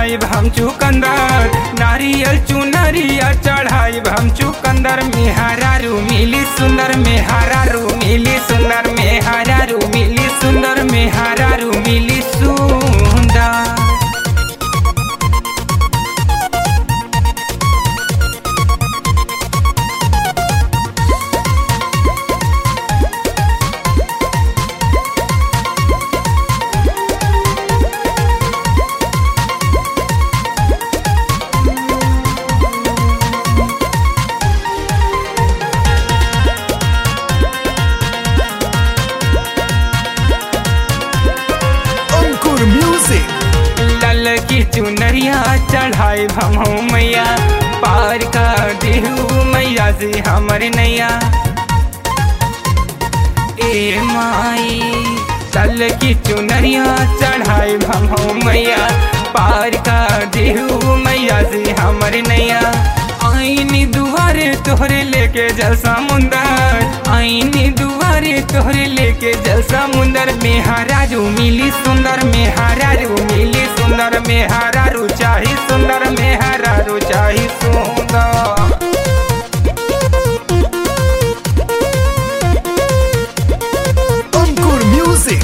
चढ़ाई हम चुकंदर नारियल चुनरिया चढ़ाई हम चुकंदर मेहरारू मिली सुंदर मेहरारू मिली सुंदर मेहरारू मिली सुंदर मेहरारू मिली सुंदर अंकुर म्यूजिक लल की चुनरिया चढ़ाई हम मैया पार का देहू मैया से हमर नैया ए माई लल की चुनरिया चढ़ाई हम मैया पार का देहू मैया से हमर नैया आईनी दुआरे तोहरे लेके जल समुंदर आईनी दुआरे तोहरे लेके जल समुंदर मेहरारू मिली सुंदर मेहरारू मिली सुंदर मेहरारू चाही सुंदर मेहरारू चाही सुंदर अंकुर म्यूजिक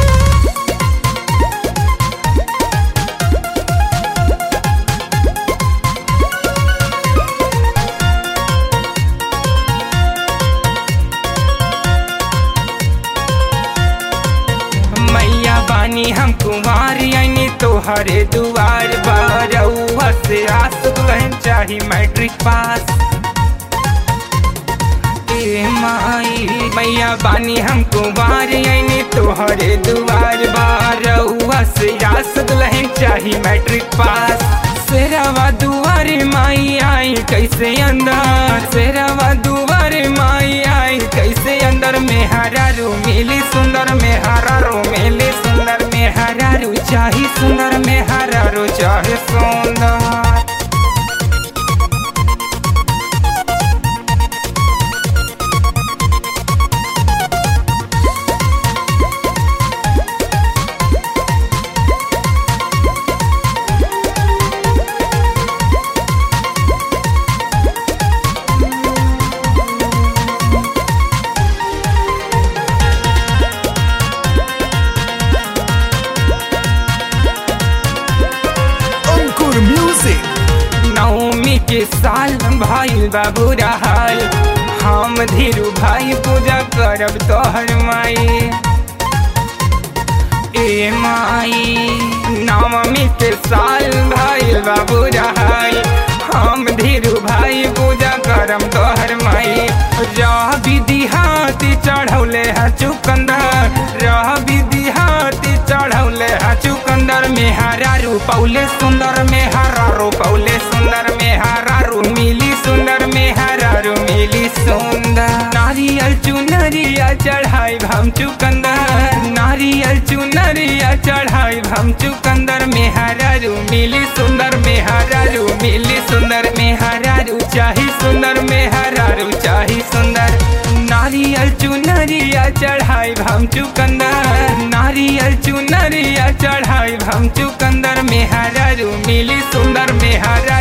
मैया बानी हम कुमार आईनी तोहरे दुआर बरौआ से आस दुल्हन चाही मैट्रिक पास ए माई मैया बानी हम कुमार आईनी तोहरे दुआर बरौआ से आस दुल्हन चाही मैट्रिक पास सेरावा दुआरे माई आई कैसे अंदर सेरावा दुआरे माई आई कैसे अंदर मेहरारू मिली सुंदर मेहरारू मिली सुंदर मेहरारू चाही सुंदर मेहरारू चाहे सुंदर अंकुर म्यूजिक नवमी के साल भाई बाबू रहल हम धीरू भाई पूजा करब तोहर माई ए माई नवमी के साल भाई बाबू रहल हम धीरू भाई पूजा करम तोहर माई रह विधि हाथी चढ़ौले है चुकंदर रह विधि हाथी चढ़ौले है चुकंदर मेहरारू पौले सुंदर मेहरारू पौले सुंदर मेहरारू मिली सुंदर मेहरारू मिली सुंदर नारियल चुनरिया चढ़ाई हम चुकंदर नारियल चुनरिया चढ़ाई हम चुकंदर मेहरारू मिली सुंदर मेहरारू मिली सुंदर मेहरारू चाही सुंदर मेहरारू चाही सुंदर नारियल चुनरिया चढ़ाई हम चुकंदर नारियल चुनरिया चढ़ाई हम चुकंदर मेहरारू मिली सुंदर मेहरा